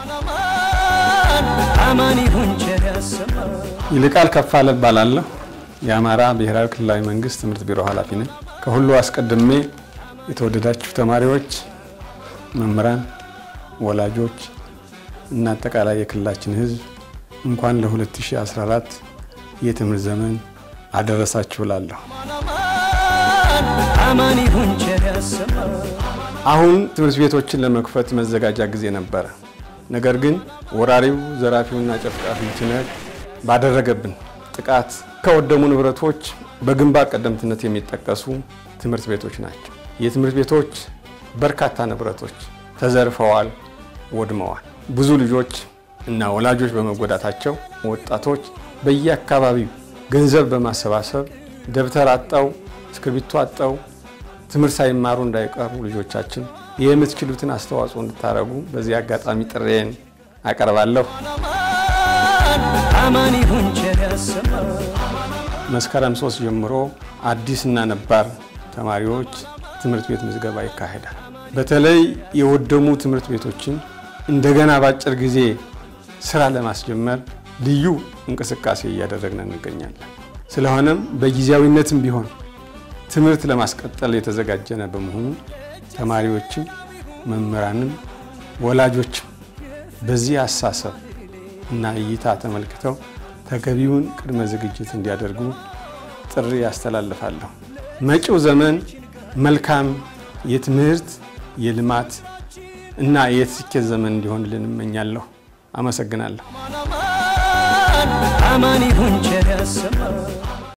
ይልቃል ከፋለ እባላለሁ። የአማራ ብሔራዊ ክልላዊ መንግስት ትምህርት ቢሮ ኃላፊ ነኝ። ከሁሉ አስቀድሜ የተወደዳችሁ ተማሪዎች፣ መምህራን፣ ወላጆች እና አጠቃላይ የክልላችን ሕዝብ እንኳን ለ2014 የትምህርት ዘመን አደረሳችሁ እላለሁ። አሁን ትምህርት ቤቶችን ለመክፈት መዘጋጃ ጊዜ ነበረ። ነገር ግን ወራሪው ዘራፊውና ጨፍጫፊው ትነግ ባደረገብን ጥቃት ከወደሙ ንብረቶች በግንባር ቀደምትነት የሚጠቀሱ ትምህርት ቤቶች ናቸው። የትምህርት ቤቶች በርካታ ንብረቶች ተዘርፈዋል፣ ወድመዋል። ብዙ ልጆች እና ወላጆች በመጎዳታቸው ወጣቶች በየአካባቢው ገንዘብ በማሰባሰብ ደብተር አጣው፣ እስክርቢቶ አጣው ትምህርት ሳይማሩ እንዳይቀሩ ልጆቻችን የምትችሉትን አስተዋጽኦ እንድታደርጉ በዚህ አጋጣሚ ጥሬን አቀርባለሁ። መስከረም ሶስት ጀምሮ አዲስና ነባር ተማሪዎች ትምህርት ቤት ምዝገባ ይካሄዳል። በተለይ የወደሙ ትምህርት ቤቶችን እንደገና በአጭር ጊዜ ስራ ለማስጀመር ልዩ እንቅስቃሴ እያደረግን እንገኛለን። ስለሆነም በጊዜያዊነትም ቢሆን ትምህርት ለማስቀጠል የተዘጋጀነ በመሆኑ ተማሪዎችም መምህራንም ወላጆችም በዚህ አሳሰብ እና እይታ ተመልክተው ተገቢውን ቅድመ ዝግጅት እንዲያደርጉ ጥሪ ያስተላልፋለሁ። መጪው ዘመን መልካም የትምህርት የልማት እና የስኬት ዘመን እንዲሆንልን እመኛለሁ። አመሰግናለሁ።